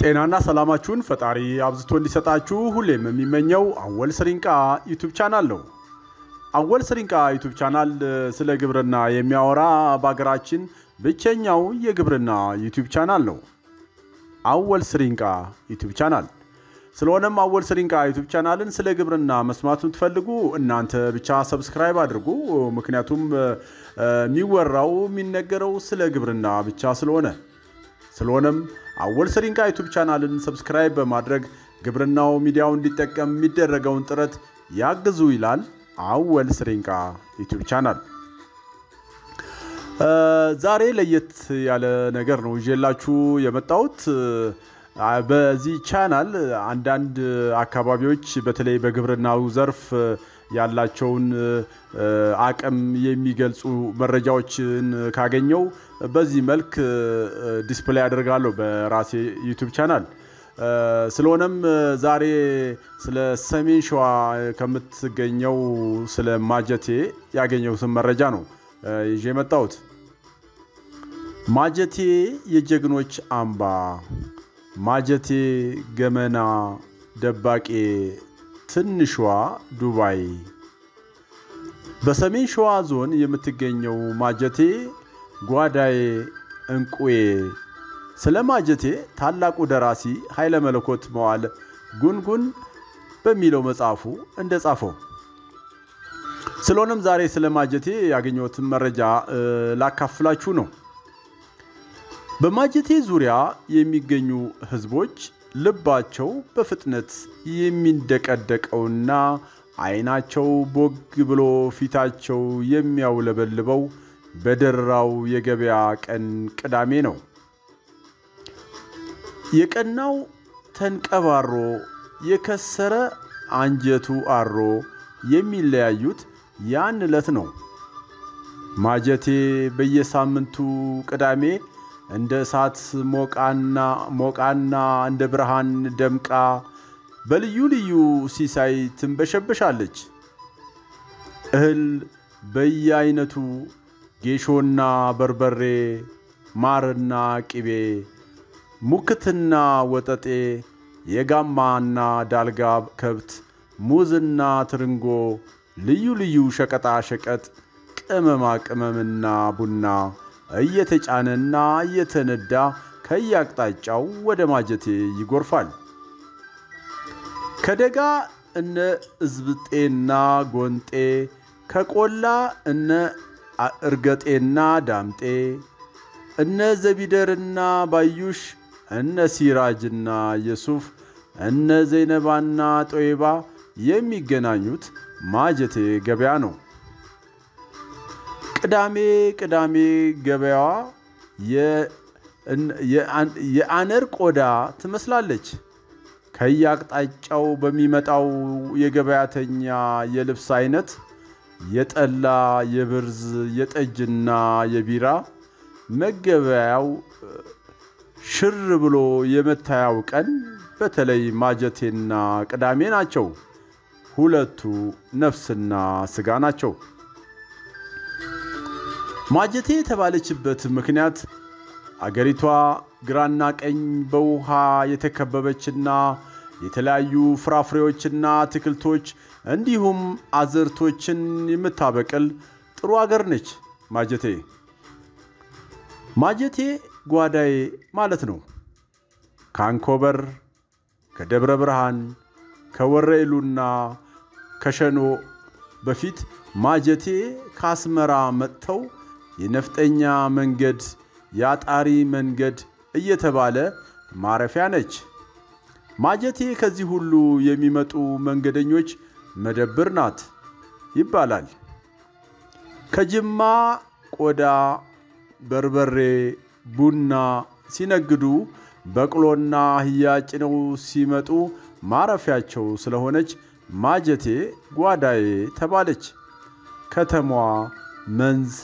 ጤናና ሰላማችሁን ፈጣሪ አብዝቶ እንዲሰጣችሁ ሁሌም የሚመኘው አወል ስሪንቃ ዩቱብ ቻናል ነው። አወል ስሪንቃ ዩቱብ ቻናል ስለ ግብርና የሚያወራ በሀገራችን ብቸኛው የግብርና ዩቱብ ቻናል ነው። አወል ስሪንቃ ዩቱብ ቻናል። ስለሆነም አወል ስሪንቃ ዩቱብ ቻናልን ስለ ግብርና መስማቱን ትፈልጉ እናንተ ብቻ ሰብስክራይብ አድርጉ። ምክንያቱም የሚወራው የሚነገረው ስለ ግብርና ብቻ ስለሆነ ስለሆነም አወል ስሪንቃ ዩቱብ ቻናልን ሰብስክራይብ በማድረግ ግብርናው ሚዲያው እንዲጠቀም የሚደረገውን ጥረት ያግዙ ይላል አወል ስሪንቃ ዩቱብ ቻናል። ዛሬ ለየት ያለ ነገር ነው ይዤላችሁ የመጣሁት። በዚህ ቻናል አንዳንድ አካባቢዎች በተለይ በግብርናው ዘርፍ ያላቸውን አቅም የሚገልጹ መረጃዎችን ካገኘው በዚህ መልክ ዲስፕሌይ አደርጋለሁ በራሴ ዩቱብ ቻናል። ስለሆነም ዛሬ ስለ ሰሜን ሸዋ ከምትገኘው ስለ ማጀቴ ያገኘሁትን መረጃ ነው ይዤ የመጣሁት። ማጀቴ የጀግኖች አምባ፣ ማጀቴ ገመና ደባቄ ትንሿ ዱባይ። በሰሜን ሸዋ ዞን የምትገኘው ማጀቴ ጓዳዬ እንቁዬ። ስለ ማጀቴ ታላቁ ደራሲ ኃይለ መለኮት መዋዕለ ጉንጉን በሚለው መጽሐፉ እንደጻፈው። ስለሆነም ዛሬ ስለ ማጀቴ ያገኘሁትን መረጃ ላካፍላችሁ ነው። በማጀቴ ዙሪያ የሚገኙ ህዝቦች ልባቸው በፍጥነት የሚንደቀደቀውና ዓይናቸው ቦግ ብሎ ፊታቸው የሚያውለበልበው በደራው የገበያ ቀን ቅዳሜ ነው። የቀናው ተንቀባሮ የከሰረ አንጀቱ አሮ የሚለያዩት ያን ዕለት ነው። ማጀቴ በየሳምንቱ ቅዳሜ እንደ እሳት ሞቃና ሞቃና እንደ ብርሃን ደምቃ በልዩ ልዩ ሲሳይ ትንበሸበሻለች። እህል በየአይነቱ ጌሾና በርበሬ፣ ማርና ቅቤ፣ ሙክትና ወጠጤ፣ የጋማና ዳልጋ ከብት፣ ሙዝና ትርንጎ፣ ልዩ ልዩ ሸቀጣ ሸቀጥ፣ ቅመማ ቅመምና ቡና እየተጫነና እየተነዳ ከየአቅጣጫው ወደ ማጀቴ ይጎርፋል። ከደጋ እነ እዝብጤና ጎንጤ፣ ከቆላ እነ እርገጤና ዳምጤ፣ እነ ዘቢደርና ባዩሽ፣ እነ ሲራጅና የሱፍ፣ እነ ዘይነባና ጦይባ የሚገናኙት ማጀቴ ገበያ ነው። ቅዳሜ ቅዳሜ ገበያዋ የአነር ቆዳ ትመስላለች። ከየአቅጣጫው በሚመጣው የገበያተኛ የልብስ አይነት የጠላ፣ የብርዝ፣ የጠጅና የቢራ መገበያው ሽር ብሎ የመታያው ቀን በተለይ ማጀቴና ቅዳሜ ናቸው። ሁለቱ ነፍስና ስጋ ናቸው። ማጀቴ የተባለችበት ምክንያት አገሪቷ ግራና ቀኝ በውሃ የተከበበችና የተለያዩ ፍራፍሬዎችና አትክልቶች እንዲሁም አዝርቶችን የምታበቅል ጥሩ አገር ነች ማጀቴ። ማጀቴ ጓዳዬ ማለት ነው። ከአንኮበር፣ ከደብረ ብርሃን፣ ከወረኢሉና ከሸኖ በፊት ማጀቴ ከአስመራ መጥተው የነፍጠኛ መንገድ የአጣሪ መንገድ እየተባለ ማረፊያ ነች። ማጀቴ ከዚህ ሁሉ የሚመጡ መንገደኞች መደብር ናት ይባላል። ከጅማ ቆዳ፣ በርበሬ፣ ቡና ሲነግዱ በቅሎና አህያ ጭነው ሲመጡ ማረፊያቸው ስለሆነች ማጀቴ ጓዳዬ ተባለች። ከተማዋ መንዝ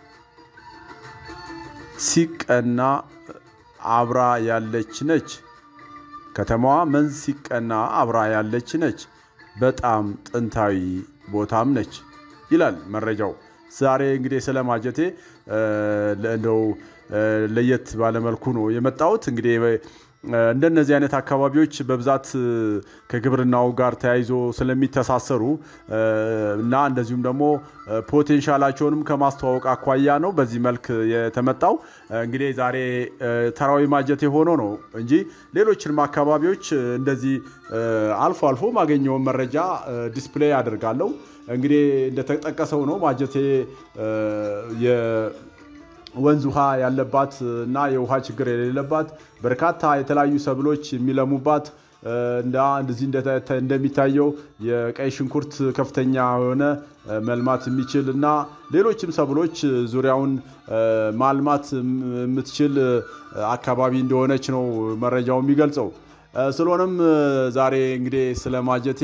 ሲቀና አብራ ያለች ነች። ከተማዋ መንዝ ሲቀና አብራ ያለች ነች። በጣም ጥንታዊ ቦታም ነች ይላል መረጃው። ዛሬ እንግዲህ ስለ ማጀቴ እንደው ለየት ባለመልኩ ነው የመጣሁት። እንግዲህ እንደነዚህ አይነት አካባቢዎች በብዛት ከግብርናው ጋር ተያይዞ ስለሚተሳሰሩ እና እንደዚሁም ደግሞ ፖቴንሻላቸውንም ከማስተዋወቅ አኳያ ነው በዚህ መልክ የተመጣው። እንግዲህ ዛሬ ተራዊ ማጀቴ ሆኖ ነው እንጂ ሌሎችንም አካባቢዎች እንደዚህ አልፎ አልፎ ማገኘውን መረጃ ዲስፕሌይ አድርጋለሁ። እንግዲህ እንደተጠቀሰው ነው ማጀቴ ወንዝ ውሃ ያለባት እና የውሃ ችግር የሌለባት በርካታ የተለያዩ ሰብሎች የሚለሙባት እንደዚህ እንደሚታየው የቀይ ሽንኩርት ከፍተኛ የሆነ መልማት የሚችል እና ሌሎችም ሰብሎች ዙሪያውን ማልማት የምትችል አካባቢ እንደሆነች ነው መረጃው የሚገልጸው። ስለሆነም ዛሬ እንግዲህ ስለ ማጀቴ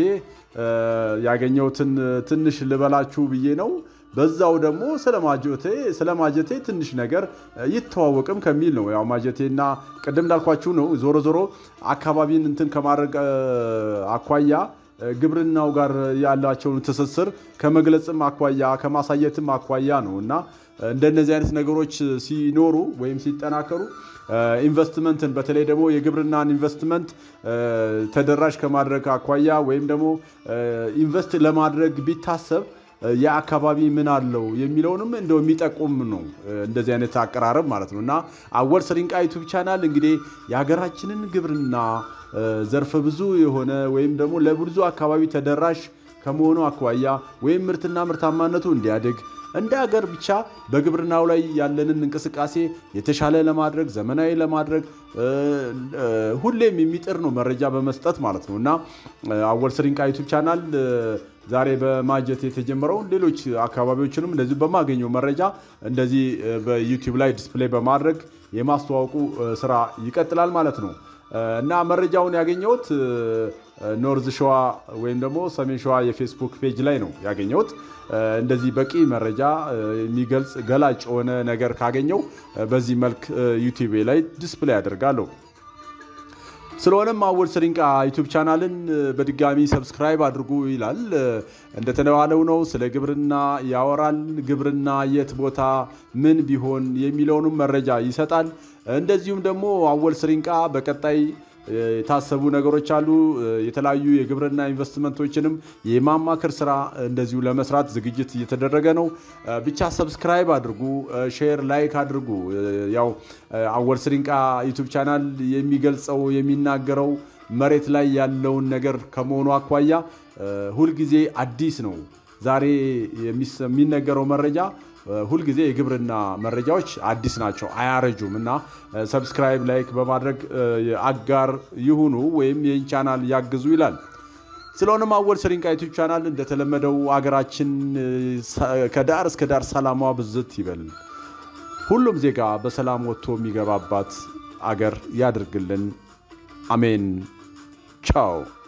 ያገኘሁትን ትንሽ ልበላችሁ ብዬ ነው። በዛው ደግሞ ስለ ማጀቴ ስለ ማጀቴ ትንሽ ነገር ይተዋወቅም ከሚል ነው። ያው ማጀቴና ቅድም እንዳልኳችሁ ነው። ዞሮ ዞሮ አካባቢን እንትን ከማድረግ አኳያ ግብርናው ጋር ያላቸውን ትስስር ከመግለጽም አኳያ ከማሳየትም አኳያ ነው እና እንደነዚህ አይነት ነገሮች ሲኖሩ ወይም ሲጠናከሩ ኢንቨስትመንትን በተለይ ደግሞ የግብርናን ኢንቨስትመንት ተደራሽ ከማድረግ አኳያ ወይም ደግሞ ኢንቨስት ለማድረግ ቢታሰብ የአካባቢ ምን አለው የሚለውንም እንደው የሚጠቁም ነው። እንደዚህ አይነት አቀራረብ ማለት ነው እና አወል ስሪንቃ ዩቱብ ቻናል እንግዲህ የሀገራችንን ግብርና ዘርፈ ብዙ የሆነ ወይም ደግሞ ለብዙ አካባቢ ተደራሽ ከመሆኑ አኳያ ወይም ምርትና ምርታማነቱ እንዲያድግ እንደ ሀገር ብቻ በግብርናው ላይ ያለንን እንቅስቃሴ የተሻለ ለማድረግ ዘመናዊ ለማድረግ ሁሌም የሚጥር ነው መረጃ በመስጠት ማለት ነው እና አወል ስሪንቃ ዩቱብ ቻናል ዛሬ በማጀት የተጀመረውን ሌሎች አካባቢዎችንም እንደዚሁ በማገኘው መረጃ እንደዚህ በዩቲዩብ ላይ ዲስፕሌይ በማድረግ የማስተዋወቁ ስራ ይቀጥላል ማለት ነው እና መረጃውን ያገኘሁት ኖርዝ ሸዋ ወይም ደግሞ ሰሜን ሸዋ የፌስቡክ ፔጅ ላይ ነው ያገኘሁት። እንደዚህ በቂ መረጃ የሚገልጽ ገላጭ የሆነ ነገር ካገኘው በዚህ መልክ ዩቲዩብ ላይ ዲስፕሌይ አደርጋለሁ። ስለሆነም አወል ስሪንቃ ዩቱብ ቻናልን በድጋሚ ሰብስክራይብ አድርጉ ይላል። እንደተባለው ነው። ስለ ግብርና ያወራል። ግብርና የት ቦታ ምን ቢሆን የሚለውንም መረጃ ይሰጣል። እንደዚሁም ደግሞ አወል ስሪንቃ በቀጣይ የታሰቡ ነገሮች አሉ። የተለያዩ የግብርና ኢንቨስትመንቶችንም የማማከር ስራ እንደዚሁ ለመስራት ዝግጅት እየተደረገ ነው። ብቻ ሰብስክራይብ አድርጉ፣ ሼር፣ ላይክ አድርጉ። ያው አወል ስሪንቃ ዩቱብ ቻናል የሚገልጸው የሚናገረው መሬት ላይ ያለውን ነገር ከመሆኑ አኳያ ሁልጊዜ አዲስ ነው። ዛሬ የሚነገረው መረጃ ሁልጊዜ የግብርና መረጃዎች አዲስ ናቸው፣ አያረጁም እና ሰብስክራይብ ላይክ በማድረግ አጋር ይሁኑ ወይም ይህን ቻናል ያግዙ ይላል። ስለሆነም አወል ስሪንቃ ዩቱብ ቻናል እንደተለመደው አገራችን ከዳር እስከ ዳር ሰላሟ ብዝት ይበል። ሁሉም ዜጋ በሰላም ወጥቶ የሚገባባት አገር ያድርግልን። አሜን። ቻው